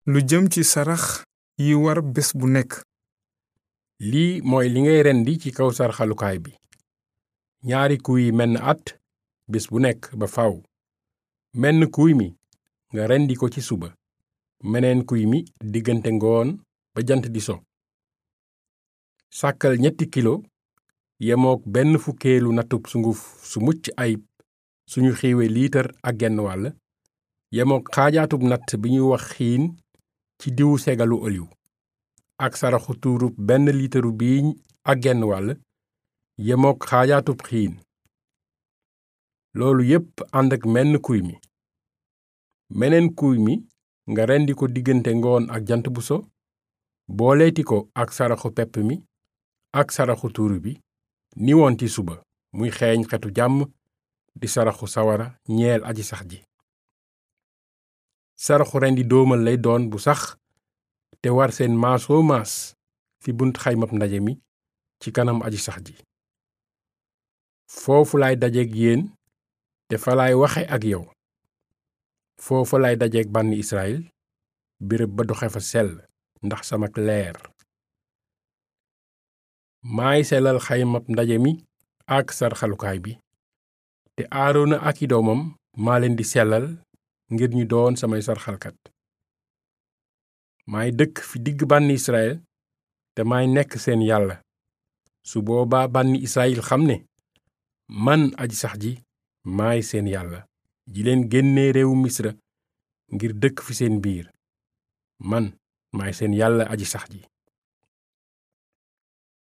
lu jëm ci sarax yi war bés bu nekk lii mooy li ngay rendi ci kaw sarxalukaay bi ñaari kuy menn at bés bu nekk ba faw menn kuy mi nga rendi ko ci suba meneen kuy mi diggante ngoon ba jant di so sàkkal ñetti kilo yemook benn fukkeelu natub sunguf su mucc ayib suñu xiiwe liitar ak genn wàll yemook xaajaatub natt bi ñuy wax xiin ci diwu segalu oliw ak saraxu tuurub benn liitaru biiñ ak genn wàll yemook xaajaatub xiin loolu yépp ànd ak menn kuy mi meneen kuy mi nga rendi ko diggante ngoon ak jant bu so booleeti ko ak saraxu pepp mi ak saraxu tuuru bi ni woon ci suba muy xeeñ xetu jàmm di saraxu sawara ñeel aji sax ji saraxu rendi doomal lay doon bu sax te war seen maasoo maas fi bunt xaymab ndaje mi ci kanam aji sax ji foofu laay dajeek yéen te fa laay waxe ak yow foofa laay dajeek bànni Israyil béréb ba doxe fa sell ndax samak leer maay selal xaymab ndaje mi ak sarxalukaay bi te aarona ak i doomam maa leen di sellal ngir ñu doon samay sarxalkat maay dëkk fi digg bànni Israyil te maay nekk seen yàlla su boobaa bànni Israyil xam ne man aji sax ji maay seen yàlla ji leen génnee réewu misra ngir dëkk fi seen biir man maay seen yàlla aji sax ji